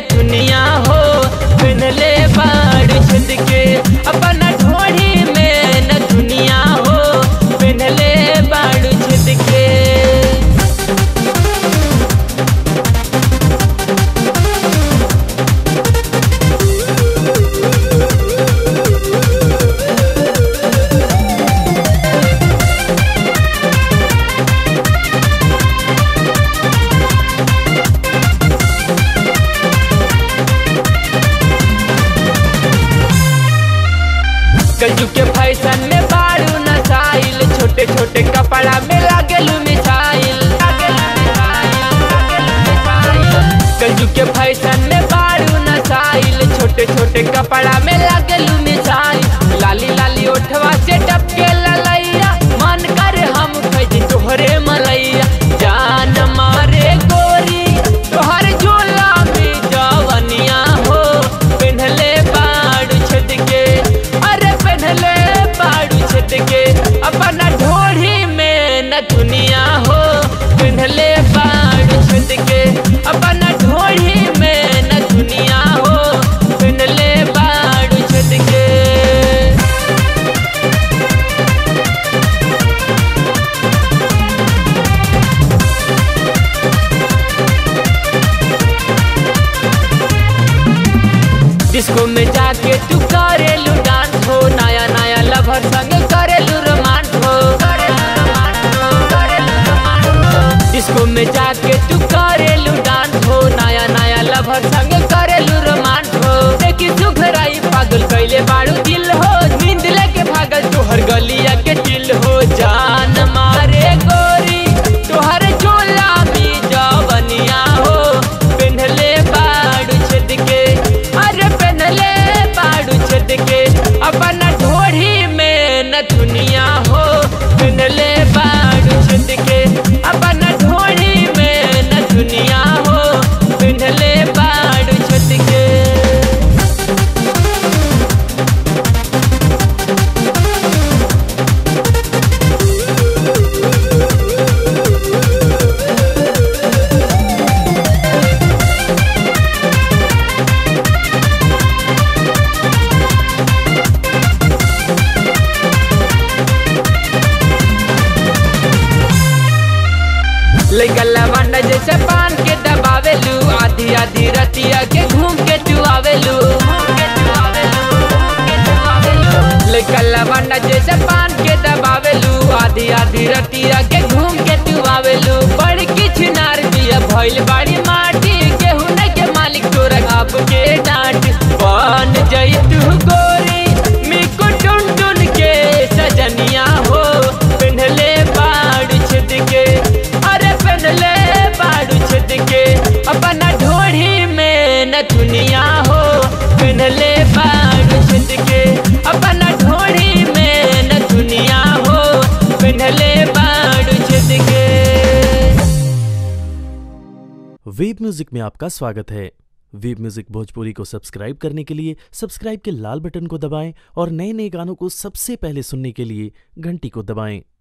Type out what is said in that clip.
दुनिया हो पहनले बाड़ छेद के अपना ढोढ़ी में न दुनिया हो पहनले बाड़ छेद के कलजू के फैशन में बारू नसाइल छोटे छोटे कपड़ा में लागेलू मिसाइल कलजू के फैशन में बारू नसाइल छोटे छोटे कपड़ा में लागेलू मिसाइल लाली लाली ओठवा से टपके ललैया मन करे हम खैजी तोहरे मलैया जान मारे गोरी तोहर झोला में जवनिया हो पेन्हले बाड़ू छेद के अरे पेन्हले बाड़ू छेद के अपना ढोढ़ी में न दुनिया हो पेन्हले बाड़ू छेद के अपना ढोढ़ी में न दुनिया हो पेन्हले बाड़ू छेद के डिस्को में जाके तू करेलू डांस हो नया नया लवर संग करेलू रोमांस हो डिस्को में जाके तू करेलू डांस हो नया नया लवर संग करेलू रोमांस हो देखी सुखराई पागल कैले बाड़ू दिल हो नींद लेके भागल तोहर गलिया के दिल हो जान मारे गोरी तोहर झोला में जवनिया हो पेन्हले बाड़ू छेद के अरे पेन्हले बाड़ू छेद के अपना ढोढ़ी में न दुनिया हो पेन्हले बाड़ू छेद के अपना ढोढ़ी में न दुनिया हो पेन्हले बाड़ू छेद के लइकला वांडा जैसे पान के दबावेलू आधी आधी रतिया के घूम के तू आवेलू लइकला वांडा जैसे पान के दबावेलू आधी आधी रतिया के घूम के तू आवेलू बड़ी किछ नार दिया भइल बाड़ी माटी केहू न के मालिक तोरा आप के डांट बन जई तू गोरी मिकु टुन टुन के सजनिया हो पेन्हले बाड़ छेद के अरे पेन्हले बाड़ू छेद के अपना ढोढ़ी में न दुनिया हो पेन्हले बाड़ू छेद के अपना ढोढ़ी में न दुनिया हो पेन्हले बाड़ू छेद के वेब म्यूजिक में आपका स्वागत है वेब म्यूजिक भोजपुरी को सब्सक्राइब करने के लिए सब्सक्राइब के लाल बटन को दबाएं और नए नए गानों को सबसे पहले सुनने के लिए घंटी को दबाएं